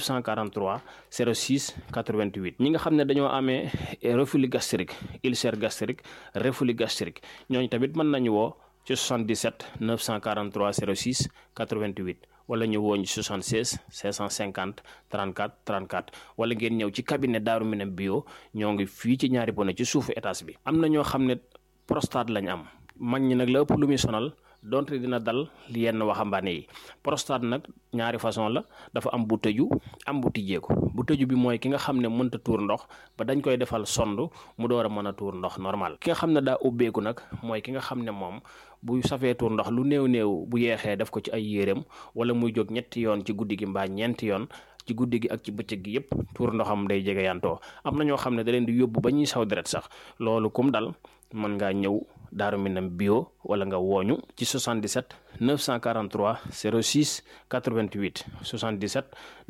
943 06 88 ñi nga xam ne dañoo amee reflux gastrique ulcère gastrique reflux gastrique ñooñu tamit mën nañu woo ci 77 943 06 88 wala ñu wooñ 76 550 34 34 wala ngeen ñëw ci cabinet Daaru Minam bio ñoo ngi fii ci ñaari bone ci suufu étage bi am na ñoo xam ne prostate lañ am mag ñi nag la ëpp lu muy sonal donte dina dal yenn waxambaane yi prostate nag ñaari façon la dafa am bu tëju am bu tijjeeku bu tëju bi mooy ki nga xam ne mënta tuur ndox ba dañ koy defal sond mu door a mën a tuur ndox normal ki nga xam ne daa ubbeeku nag mooy ki nga xam ne moom bu safee tuur ndox lu néew néew bu yeexee def ko ci ay yéreem wala muy jóg ñetti yoon ci guddi gi mbaa ñeenti yoon ci guddi gi ak ci bëccëg gi yépp tuur ndoxam day jege yantoo am na ñoo xam ne da leen di yóbbu ba ñuy saw deret sax loolu kum dal mën ngaa ñëw Daaru Minam bio wala nga wooñu ci 77 943 06 88 77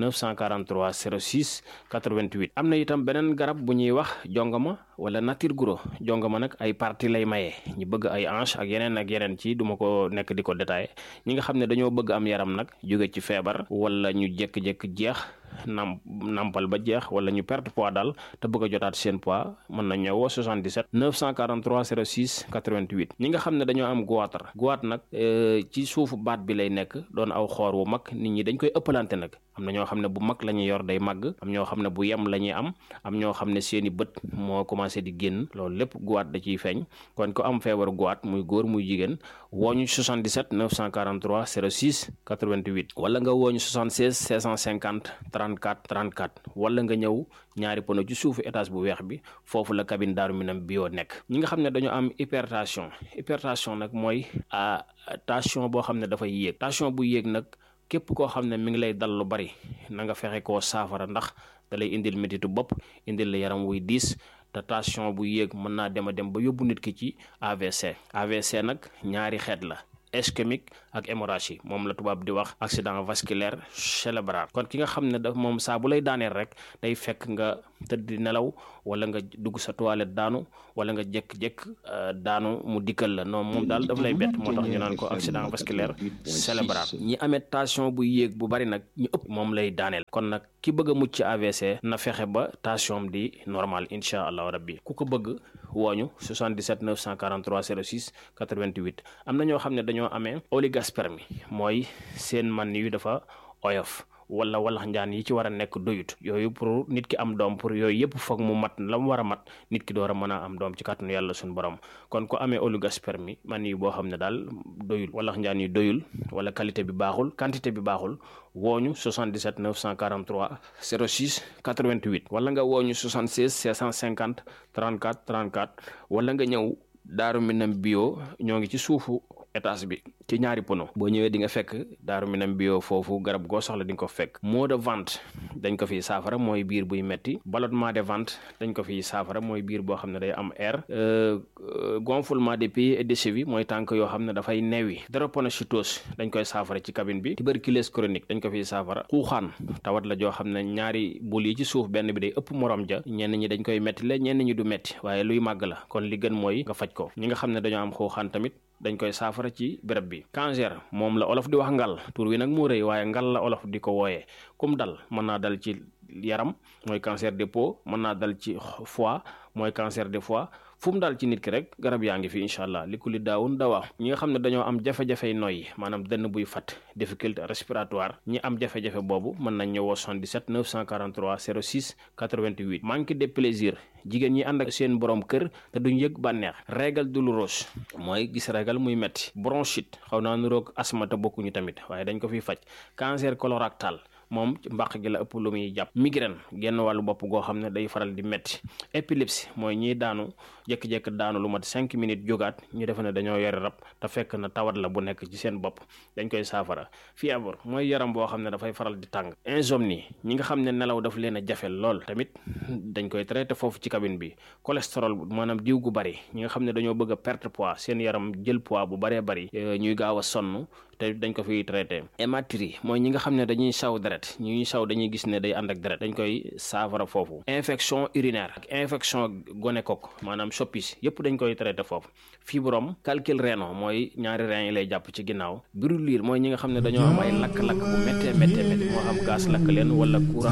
943 06 88 am na itam beneen garab bu ñuy wax jongama wala nature guro jongama nag ay partie lay maye ñu bëgg ay hanche ak yeneen ak yeneen ci duma ko nekk di ko détaillé ñi nga xam ne dañoo bëgg am yaram nag jóge ci feebar wala ñu jékki-jékki jeex nam nampal ba jeex wala ñu perte poids daal te bëgg a jotaat seen poids mën na ñëwoo 77 943 06 88 ñi nga xam ne dañoo am goitre goitre nag ci suufu baat bi lay nekk doon aw xoor wu mag nit ñi dañ koy ëppalante nag am na ñoo xam ne bu mag la ñuy yor day màgg am ñoo xam ne bu yem la ñuy am am ñoo xam ne seeni bët moo commencé di génn loolu lépp goitre da ciy feeñ kon ko am feebaru goitre muy góor muy jigéen wooñu 77 943 06 88 wala nga wooñu 76 650 34 34 wala nga ñëw ñaari pono ci suufu étage bu weex bi foofu la cabine Daaru Minam bio nekk ñi nga xam ne dañoo am hypertension hypertension nag mooy tension boo xam ne dafay yéeg tension bu yéeg nag képp koo xam ne mi ngi lay dal lu bari na nga fexe koo saafara ndax da lay indil métitu bopp indil la yaram wuy diis te tension bu yéeg mën naa dem a dem ba yóbbu nit ki ci AVC AVC nag ñaari xeet la ischémique ak hémorragie moom la tubaab di wax accident vasculaire cérébral kon ki nga xam ne daf moom saa bu lay daaneel rek day fekk nga tëdd di nelaw wala nga dugg sa toilette daanu wala nga jékk-jékk daanu mu dikkal la non moom daal daf lay bett moo tax ñu naan ko accident vasculaire cérébral ñi amee tension bu yéeg bu bari nag ñu ëpp moom lay daaneel kon nag ki bëgg a mucc ci AVC na fexe ba tension di normal incha allahu rabbi ku ko bëgg wooñu 77 943 06 88 am na ñoo xam ne dañoo amee oligospermie mooy seen man yu dafa oyof wala walax njaan yi ci war a nekk doyut yooyu pour nit ki am doom pour yooyu yëpp foog mu mat la mu war a mat nit ki door a mën a am doom ci kàttanu yàlla suñu borom kon ku amee oligospermie man yi boo xam ne daal doyul walax njaan yi doyul wala qualité bi baaxul quantité bi baaxul wooñu 77 943 06 88 wala nga wooñu 76 650 34 34 wala nga ñëw daaru minam bio ñoo ngi ci suufu étage bi ci ñaari pono boo ñëwee di nga fekk daaru minam bio foofu garab goo soxla di nga ko fekk maux de ventre dañ ko fiy saafara mooy biir buy metti ballonnement de ventre dañ ko fiy saafara mooy biir boo xam ne day am air gonflement des pieds et des chevilles mooy tànk yoo xam ne dafay neewi drépanocytose dañ koy saafara ci cabine bi tuberculose chronique dañ ko fiy saafara xuuxaan tawat la joo xam ne ñaari bul yi ci suuf benn bi day ëpp morom ja ñenn ñi dañ koy metti la ñenn ñi du metti waaye luy màgg la kon li gën mooy nga faj ko ñi nga xam ne dañoo am xuuxaan tamit dañ koy saafara ci béréb bi cancer moom la olof di wax ngal tur wi nag moo rëy waaye ngal la olof di ko wooyee kum dal mën naa dal ci yaram mooy cancer de peau mën naa dal ci foie mooy cancer de foie fu mu daal ci nit ki rek garab yaa ngi fi incha allah li ku li daawun dawaa ñi nga xam ne dañoo am jafe-jafey noyyi maanaam dënn buy fat difficulté respiratoire ñi am jafe-jafe boobu mën nañ ñëwoo 77 943 06 88 manque de plaisir jigéen ñi ànd ak seen borom kër te duñ yëg bànneex régal douloureuse mooy gis régal muy metti bronchite xaw naa nuroog asma te bokkuñu tamit waaye dañ ko fiy faj cancer colorectal moom mbàq gi la ëpp lu muy jàpp migraine genn wàllu bopp goo xam ne day faral di metti épilepsie mooy ñiy daanu jékki-jékki daanu lu mat cinq minutes jógaat ñu defe ne dañoo yore rab te fekk na tawat la bu nekk ci seen bopp dañ koy saafara fièvre mooy yaram boo xam ne dafay faral di tàng insomnie ñi nga xam ne nelaw daf leen a jafe lool tamit dañ koy traité foofu ci cabine bi cholestérol maanaam diw gu bari ñi nga xam ne dañoo bëgg a perte poids seen yaram jël poids bu baree bari ñuy gaaw a sonn te dañ ko fiy traité hématurie mooy ñi nga xam ne dañuy saw deret ñuy saw dañuy gis ne day ànd ak deret dañ koy saafara foofu infection urinaire ak infection gonocoque maanaam soppis yépp dañ koy traité foofu fibrome calcul rénal mooy ñaari rein yi lay jàpp ci ginnaaw brûlure mooy ñi nga xam ne dañoo am ay lakk-lakk bu méttee méttee métti moo xam gaz lakk leen wala courant